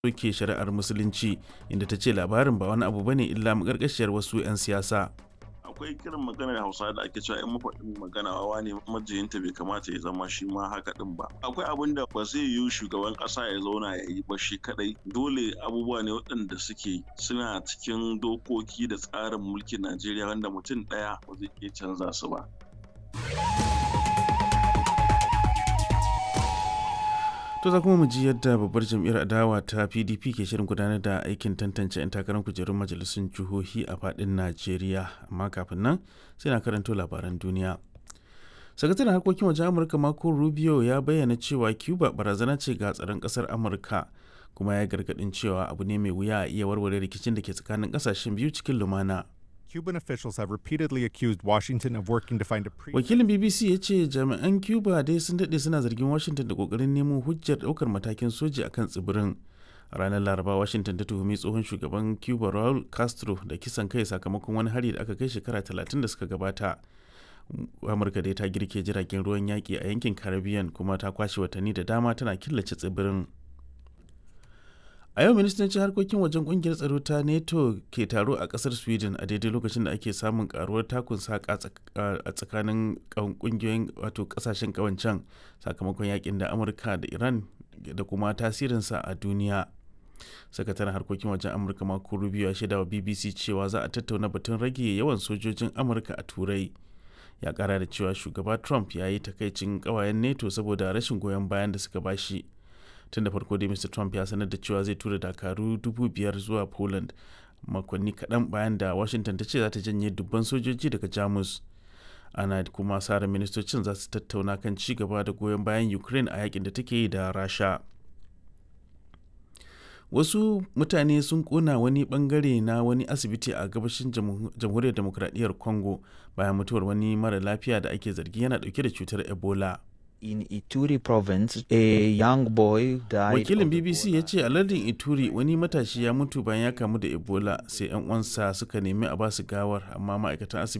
soke shari'ar musulunci inda ta ce labarin ba wani abu bane illa makarkashiyar wasu 'yan siyasa akwai kiran maganar hausa da ake cewa in mafaɗin magana wawa ne majiyinta bai kamata ya zama shi ma haka din ba akwai abin da ba zai yiwu shugaban ƙasa ya zauna ya yi ba shi kadai dole abubuwa ne waɗanda suke suna cikin dokoki da tsarin mulkin najeriya wanda mutum ɗaya ba zai iya canza su ba to za kuma mu ji yadda babbar jam'iyyar adawa ta pdp ke shirin gudanar da aikin tantance 'yan takarar kujerun majalisun jihohi a fadin najeriya amma kafin nan sai na karanto labaran duniya sakataren harkokin wajen amurka marco rubio ya bayyana cewa cuba barazana ce ga tsaron kasar amurka kuma ya gargadin cewa abu ne mai wuya a iya warware rikicin da ke tsakanin kasashen biyu cikin lumana Cuban officials have repeatedly accused Washington of working to find a pre wakilin bbc ya ce jami'an cuba dai sun daɗe suna zargin washington da kokarin nemo hujjar ɗaukar matakin soji akan tsibirin a ranar laraba washington ta tuhumi tsohon shugaban cuba raul castro da kisan kai sakamakon wani hari da aka kai shekara 30 da suka gabata amurka dai ta girke jiragen ruwan yaƙi a yankin caribbean kuma ta kwashe watanni da dama tana killace tsibirin a yau ministocin harkokin wajen kungiyar tsaro ta nato ke taro a kasar sweden a daidai lokacin da ake samun karuwar takun saka a tsakanin kungiyoyin wato kasashen kawancan sakamakon yakin da amurka da iran da kuma tasirinsa a duniya sakataren harkokin wajen amurka mako rubio ya shaida wa bbc cewa za a tattauna batun rage yawan sojojin amurka a turai ya kara da cewa shugaba trump ya yi takaicin kawayen nato saboda rashin goyon bayan da suka bashi tun da farko dai mr trump ya sanar da cewa zai tura dakaru dubu biyar zuwa poland makonni kaɗan bayan da washington ta ce za ta janye dubban sojoji daga jamus ana kuma sara ministocin za su tattauna kan ci gaba da goyon bayan ukraine a yakin da take yi da rasha wasu mutane sun kona wani bangare na wani asibiti a gabashin jamhuriyar demokradiyyar congo bayan mutuwar wani mara lafiya da ake zargi yana dauke da cutar ebola in Ituri province, a young boy died. Wakilin BBC ya ce a lardin Ituri wani matashi ya mutu bayan ya kamu da Ebola sai 'yan uwansa suka nemi a basu gawar amma ma'aikatan asibiti